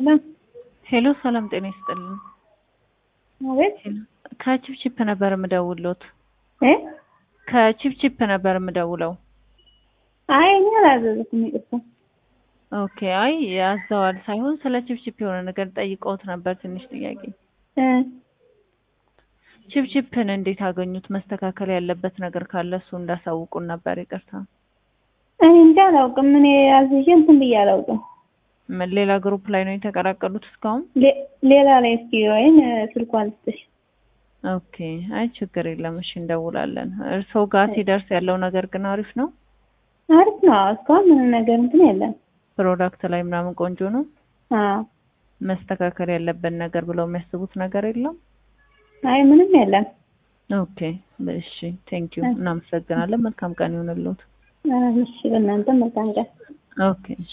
ሄሎ ሄሎ ሰላም ጤና ይስጥልን። አቤት ከቺፕቺፕ ነበር የምደውሎት። እ ከቺፕቺፕ ነበር የምደውለው። አይ እኔ አላዘዝኩም፣ ይቅርታ። ኦኬ። አይ ያዘዋል ሳይሆን ስለ ቺፕቺፕ የሆነ ነገር ጠይቀውት ነበር። ትንሽ ጥያቄ። እ ቺፕቺፕን እንዴት አገኙት? መስተካከል ያለበት ነገር ካለ እሱ እንዳሳውቁን ነበር። ይቅርታ። እኔ እንጃ አላውቅም። እኔ አዝዤ እንትን ብዬ አላውቅም። ምን ሌላ ግሩፕ ላይ ነው የተቀላቀሉት እስካሁን? ሌ- ሌላ ላይ እስኪ ወይም ስልኳን ልስጥሽ። ኦኬ። አይ ችግር የለም። እሺ እንደውላለን። እርስዎ ጋር ሲደርስ ያለው ነገር ግን አሪፍ ነው። አሪፍ ነው። እስካሁን ምንም ነገር እንትን የለም። ፕሮዳክት ላይ ምናምን ቆንጆ ነው። አዎ መስተካከል ያለበት ነገር ብለው የሚያስቡት ነገር የለም። አይ ምንም የለም። ኦኬ እሺ፣ ቴንክ ዩ እናመሰግናለን። መልካም ቀን ይሁንልዎት። እሺ፣ በእናንተ መልካም ቀን። ኦኬ